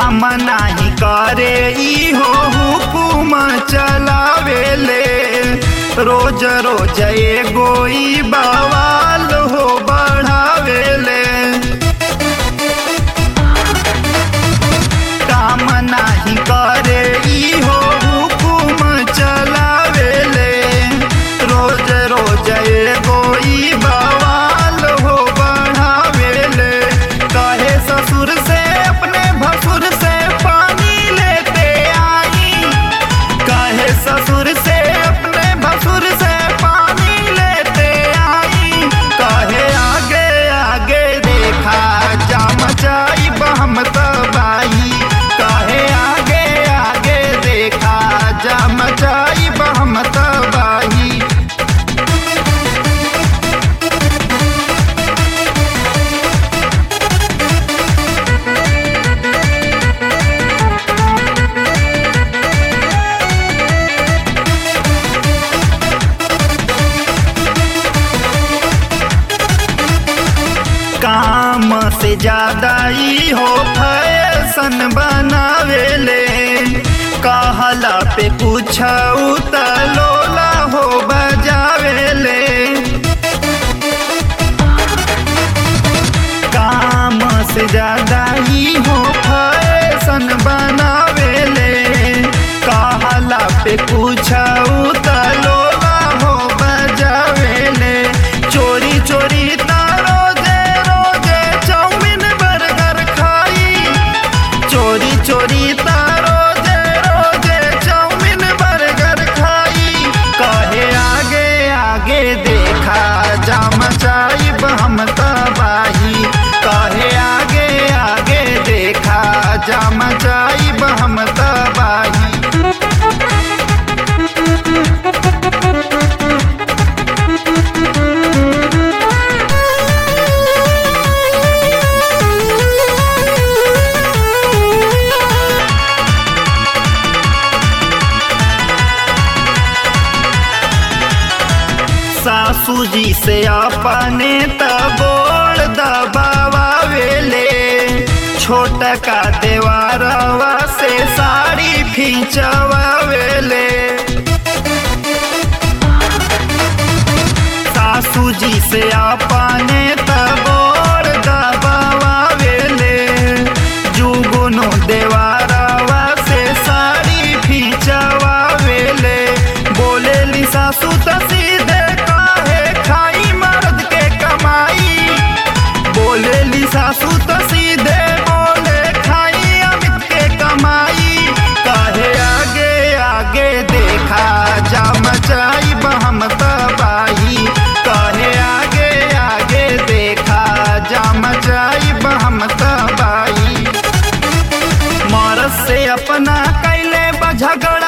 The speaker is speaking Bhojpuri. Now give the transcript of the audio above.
काम नाही करे ई हो हुकुम चलावेले रोज रोज एगो ई बवाल हो बढ़ावेले काम नाही करे ई हो हुकुम चलावेले रोज रोज एगो ई बवाल हो बढ़ावेले कहे ससुर से अपने भसुर से पानी लेते आई कहे ससुर से अपने भसुर से पानी लेते आई कहे आगे आगे देखा जाम जाई हम तबाही कहे आगे आगे देखा जाम जाई हम तबाही काम से ज्यादा ही हो फैशन बनावेले कहला पे कुछ उतलोला हो बजावेले काम से ज्यादा ही हो फैशन बनावेले कहला पे कुछ उतलोला हो बजावेले चोरी चोरी ता रोजे रोजे चाउमीन बर्गर खाई चोरी चोरी ता रोजे रोजे चाउमीन बर्गर खाई कहे आगे आगे देखा जाम चाइब हम तबाही कहे आगे आगे देखा जाम चाइब हम तबाही सासू जी से अपने तबोड़ दबावेले छोट का देवारवा से साड़ी खींचवावेले सासू जी से अपने तबोड़ दबावेले जुगुनु देवारवा से साड़ी खींचवावेले बोलेली सासू त सीधे काहे खाई मर्द के कमाई बोलेली सासू त सीधे बोले खाई अमित के कमाई काहे आगे आगे देखा जाम चाई हम तबाही काहे आगे आगे देखा जाम चाई हम तबाही मरद से अपना कैले बझगड़